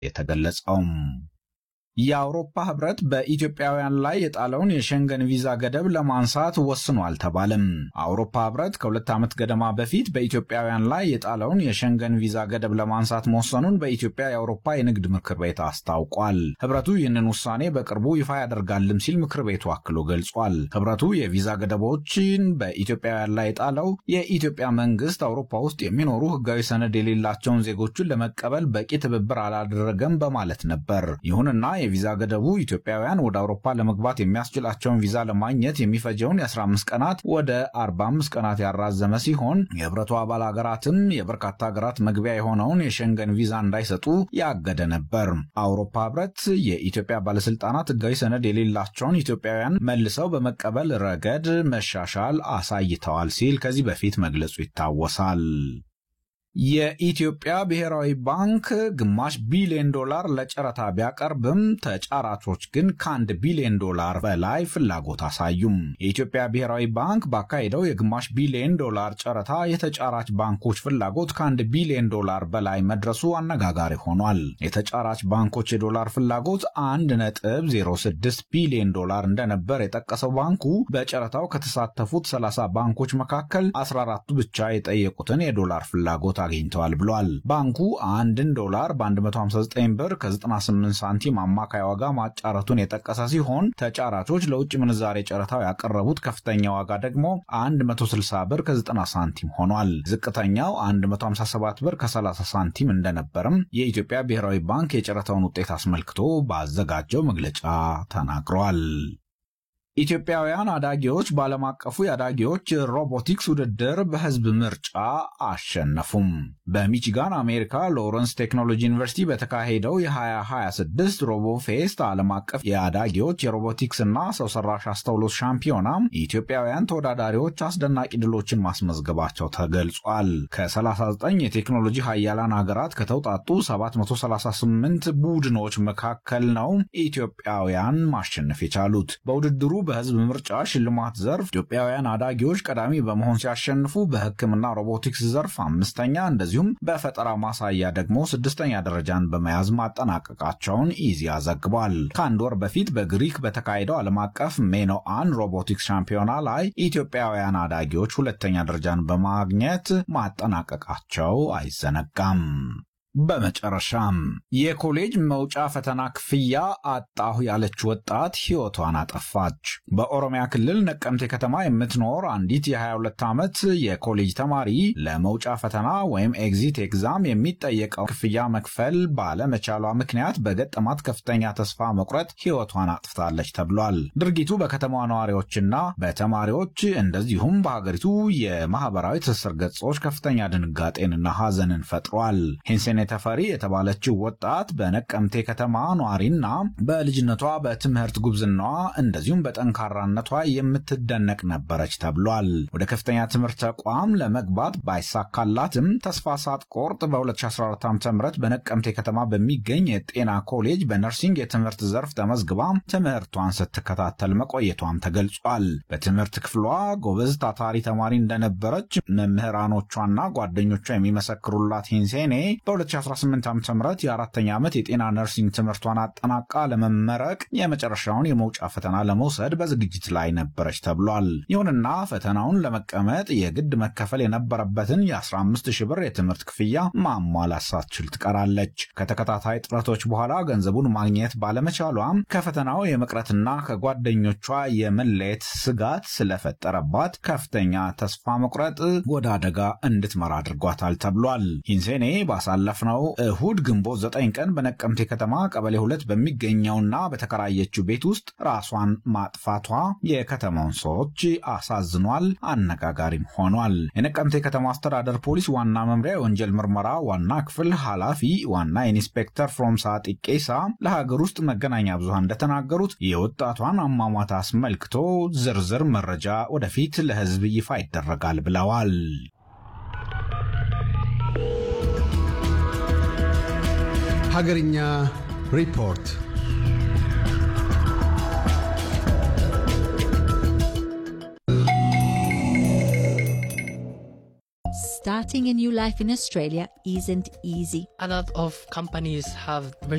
የተገለጸውም። የአውሮፓ ህብረት በኢትዮጵያውያን ላይ የጣለውን የሸንገን ቪዛ ገደብ ለማንሳት ወስኗል ተባለም። አውሮፓ ህብረት ከሁለት ዓመት ገደማ በፊት በኢትዮጵያውያን ላይ የጣለውን የሸንገን ቪዛ ገደብ ለማንሳት መወሰኑን በኢትዮጵያ የአውሮፓ የንግድ ምክር ቤት አስታውቋል። ህብረቱ ይህንን ውሳኔ በቅርቡ ይፋ ያደርጋልም ሲል ምክር ቤቱ አክሎ ገልጿል። ህብረቱ የቪዛ ገደቦችን በኢትዮጵያውያን ላይ የጣለው የኢትዮጵያ መንግስት አውሮፓ ውስጥ የሚኖሩ ህጋዊ ሰነድ የሌላቸውን ዜጎችን ለመቀበል በቂ ትብብር አላደረገም በማለት ነበር። ይሁንና የቪዛ ገደቡ ኢትዮጵያውያን ወደ አውሮፓ ለመግባት የሚያስችላቸውን ቪዛ ለማግኘት የሚፈጀውን የ15 ቀናት ወደ 45 ቀናት ያራዘመ ሲሆን የህብረቱ አባል ሀገራትም የበርካታ ሀገራት መግቢያ የሆነውን የሸንገን ቪዛ እንዳይሰጡ ያገደ ነበር። አውሮፓ ህብረት የኢትዮጵያ ባለስልጣናት ህጋዊ ሰነድ የሌላቸውን ኢትዮጵያውያን መልሰው በመቀበል ረገድ መሻሻል አሳይተዋል ሲል ከዚህ በፊት መግለጹ ይታወሳል። የኢትዮጵያ ብሔራዊ ባንክ ግማሽ ቢሊዮን ዶላር ለጨረታ ቢያቀርብም ተጫራቾች ግን ከአንድ ቢሊዮን ዶላር በላይ ፍላጎት አሳዩም። የኢትዮጵያ ብሔራዊ ባንክ ባካሄደው የግማሽ ቢሊዮን ዶላር ጨረታ የተጫራች ባንኮች ፍላጎት ከአንድ ቢሊዮን ዶላር በላይ መድረሱ አነጋጋሪ ሆኗል። የተጫራች ባንኮች የዶላር ፍላጎት አንድ ነጥብ 06 ቢሊዮን ዶላር እንደነበር የጠቀሰው ባንኩ በጨረታው ከተሳተፉት 30 ባንኮች መካከል 14ቱ ብቻ የጠየቁትን የዶላር ፍላጎት አግኝተዋል ብሏል። ባንኩ አንድን ዶላር በ159 ብር ከ98 ሳንቲም አማካይ ዋጋ ማጫረቱን የጠቀሰ ሲሆን ተጫራቾች ለውጭ ምንዛሬ ጨረታው ያቀረቡት ከፍተኛ ዋጋ ደግሞ 160 ብር ከ90 ሳንቲም ሆኗል። ዝቅተኛው 157 ብር ከ30 ሳንቲም እንደነበርም የኢትዮጵያ ብሔራዊ ባንክ የጨረታውን ውጤት አስመልክቶ ባዘጋጀው መግለጫ ተናግሯል። ኢትዮጵያውያን አዳጊዎች በዓለም አቀፉ የአዳጊዎች ሮቦቲክስ ውድድር በሕዝብ ምርጫ አሸነፉም። በሚቺጋን አሜሪካ ሎረንስ ቴክኖሎጂ ዩኒቨርሲቲ በተካሄደው የ2026 ሮቦፌስት ዓለም አቀፍ የአዳጊዎች የሮቦቲክስ እና ሰው ሰራሽ አስተውሎት ሻምፒዮና ኢትዮጵያውያን ተወዳዳሪዎች አስደናቂ ድሎችን ማስመዝገባቸው ተገልጿል። ከ39 የቴክኖሎጂ ሀያላን ሀገራት ከተውጣጡ 738 ቡድኖች መካከል ነው ኢትዮጵያውያን ማሸነፍ የቻሉት። በውድድሩ በህዝብ ምርጫ ሽልማት ዘርፍ ኢትዮጵያውያን አዳጊዎች ቀዳሚ በመሆን ሲያሸንፉ በሕክምና ሮቦቲክስ ዘርፍ አምስተኛ እንደዚሁም በፈጠራ ማሳያ ደግሞ ስድስተኛ ደረጃን በመያዝ ማጠናቀቃቸውን ኢዜአ ዘግቧል። ከአንድ ወር በፊት በግሪክ በተካሄደው ዓለም አቀፍ ሜኖአን ሮቦቲክስ ሻምፒዮና ላይ ኢትዮጵያውያን አዳጊዎች ሁለተኛ ደረጃን በማግኘት ማጠናቀቃቸው አይዘነጋም። በመጨረሻም የኮሌጅ መውጫ ፈተና ክፍያ አጣሁ ያለች ወጣት ሕይወቷን አጠፋች። በኦሮሚያ ክልል ነቀምቴ ከተማ የምትኖር አንዲት የ22 ዓመት የኮሌጅ ተማሪ ለመውጫ ፈተና ወይም ኤግዚት ኤግዛም የሚጠየቀው ክፍያ መክፈል ባለመቻሏ ምክንያት በገጠማት ከፍተኛ ተስፋ መቁረጥ ሕይወቷን አጥፍታለች ተብሏል። ድርጊቱ በከተማዋ ነዋሪዎችና በተማሪዎች እንደዚሁም በሀገሪቱ የማህበራዊ ትስስር ገጾች ከፍተኛ ድንጋጤንና ሐዘንን ፈጥሯል። ተፈሪ የተባለችው ወጣት በነቀምቴ ከተማ ኗሪና በልጅነቷ በትምህርት ጉብዝናዋ እንደዚሁም በጠንካራነቷ የምትደነቅ ነበረች ተብሏል። ወደ ከፍተኛ ትምህርት ተቋም ለመግባት ባይሳካላትም ተስፋ ሳትቆርጥ በ2014 ዓ ም በነቀምቴ ከተማ በሚገኝ የጤና ኮሌጅ በነርሲንግ የትምህርት ዘርፍ ተመዝግባ ትምህርቷን ስትከታተል መቆየቷም ተገልጿል። በትምህርት ክፍሏ ጎበዝ ታታሪ ተማሪ እንደነበረች መምህራኖቿና ጓደኞቿ የሚመሰክሩላት ሂንሴኔ በ2018 ዓ ም የአራተኛ ዓመት የጤና ነርሲንግ ትምህርቷን አጠናቃ ለመመረቅ የመጨረሻውን የመውጫ ፈተና ለመውሰድ በዝግጅት ላይ ነበረች ተብሏል። ይሁንና ፈተናውን ለመቀመጥ የግድ መከፈል የነበረበትን የ15 ሺህ ብር የትምህርት ክፍያ ማሟላት ሳትችል ትቀራለች። ከተከታታይ ጥረቶች በኋላ ገንዘቡን ማግኘት ባለመቻሏም ከፈተናው የመቅረትና ከጓደኞቿ የመለየት ስጋት ስለፈጠረባት ከፍተኛ ተስፋ መቁረጥ ወደ አደጋ እንድትመራ አድርጓታል ተብሏል። ሂንሴኔ ባሳለፍነው እሁድ ግንቦት 9 ቀን በነቀምቴ ከተማ ቀበሌ ሁለት በሚገኘውና በተከራየችው ቤት ውስጥ ራሷን ማጥፋቷ የከተማውን ሰዎች አሳዝኗል፣ አነጋጋሪም ሆኗል። የነቀምቴ ከተማ አስተዳደር ፖሊስ ዋና መምሪያ የወንጀል ምርመራ ዋና ክፍል ኃላፊ ዋና ኢንስፔክተር ፍሮምሳ ጢቄሳ ለሀገር ውስጥ መገናኛ ብዙሃን እንደተናገሩት የወጣቷን አሟሟት አስመልክቶ ዝርዝር መረጃ ወደፊት ለሕዝብ ይፋ ይደረጋል ብለዋል። ሀገርኛ ሪፖርት Starting a new life in Australia isn't easy. A lot of companies have